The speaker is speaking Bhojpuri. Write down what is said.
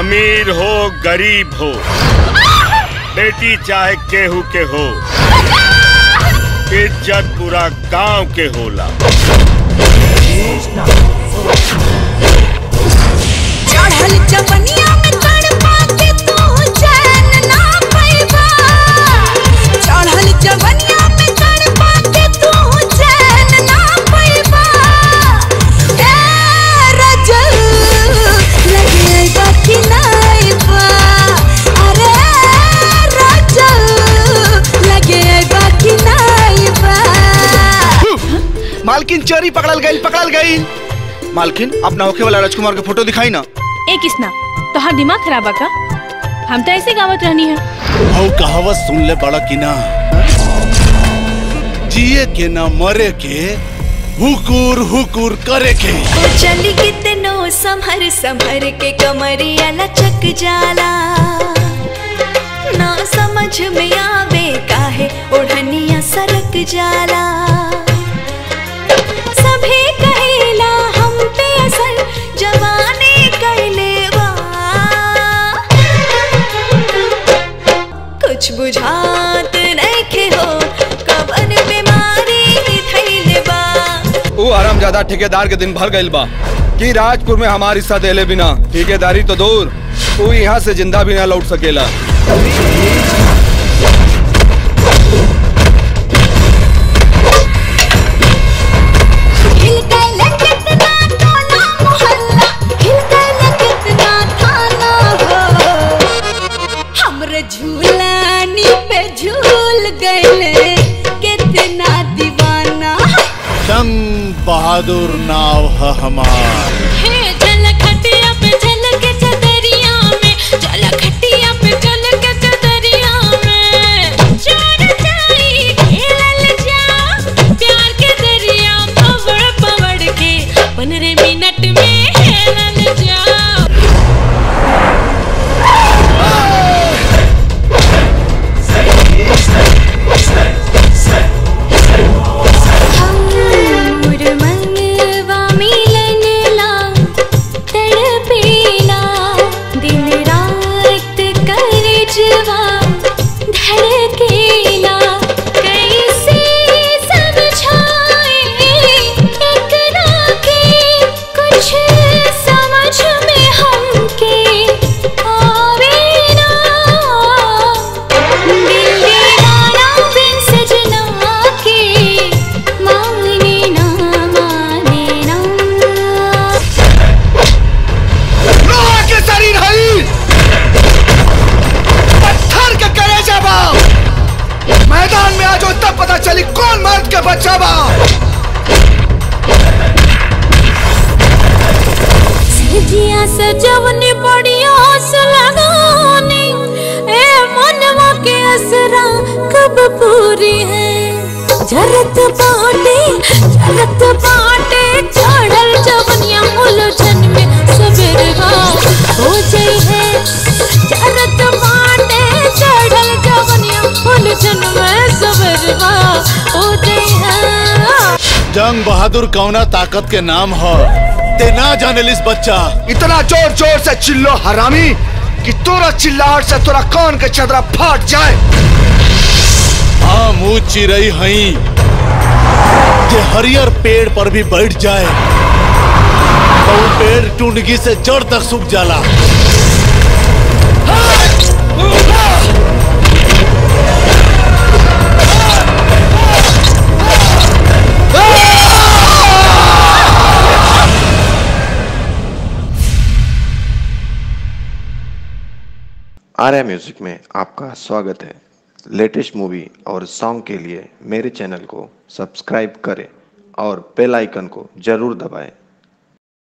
अमीर हो गरीब हो बेटी चाहे केहू के हो इज्जत पूरा गांव के होला चढ़ल जवनिया में तड़पा के तू चैन ना पैबा चढ़ल जवनिया में तड़पा के तू चैन ना पैबा ए रजल लगे बाकी नाइबा अरे रजल लगे बाकी नाइबा मालकिन चोरी पकड़ल गई पकड़ल गई मालकिन अपना होखे वाला राजकुमार के फोटो दिखाई ना ए किसना तोहार दिमाग खराब है का हम तो ऐसे गावत रहनी है हऊ कहावत सुन ले बड़ा कि ना जिए के ना मरे के हुकुर हुकुर करे के ओ चली कितनो संभर संभर के कमरिया लचक जाला ना समझ में आवे काहे ओढ़निया सरक जाला सभी कहेला हम पे असर जवानी कैले बा कुछ बुझात नइखे हो कवन बीमारी थैले बा वो आराम ज्यादा ठेकेदार के दिन भर गइल बा कि राजपुर में हमारी हिस्सा देले बिना ठेकेदारी तो दूर वो यहाँ से जिंदा भी ना लौट सकेला हिल गइल कितना टोला मोहल्ला हिल गइल कितना थाना हो हमरे झूलानी पे झूल गइले कितना दीवाना संग बहादुर नाव है हमार हे चल खटिया पे चल के चदरिया में चल खटिया पे चल के चदरिया में चोर चाई खेलल जा प्यार के दरिया पवड़ पवड़ के पंद्रह मिनट में हेलल जा मोर मनवा मिलन ला तड़पेला दिन रात करजवा धड़केला कैसे समझाए एकरा के कुछ समझ में हमके आवे ना दिल दीवाना बिन सजना के मांगने ना माने ना लोहा के शरीर हई पत्थर के करे जाबा मैदान में आज तब पता चली कौन मर्द के बच्चा बा जिया सजवनी बड़ी आस लगानी ए मनवा के असरा कब पूरी है जरत बाटे जरत बाटे चढ़ल जवनिया उलझन में सबेरवा हो जाई है जरत बाटे चढ़ल जवनिया उलझन में सबेरवा हो जाई है जंग बहादुर कौना ताकत के नाम है ते ना जानेलिस बच्चा इतना जोर जोर से चिल्लो हरामी कि तोरा चिल्लाहट से तोरा कान के चदरा फाट जाए हाँ मुँह चिरई हई जे हरियर पेड़ पर भी बैठ जाए तो वो पेड़ टुंडगी से जड़ तक सूख जाला आर्या म्यूजिक में आपका स्वागत है लेटेस्ट मूवी और सॉन्ग के लिए मेरे चैनल को सब्सक्राइब करें और बेल आइकन को जरूर दबाएं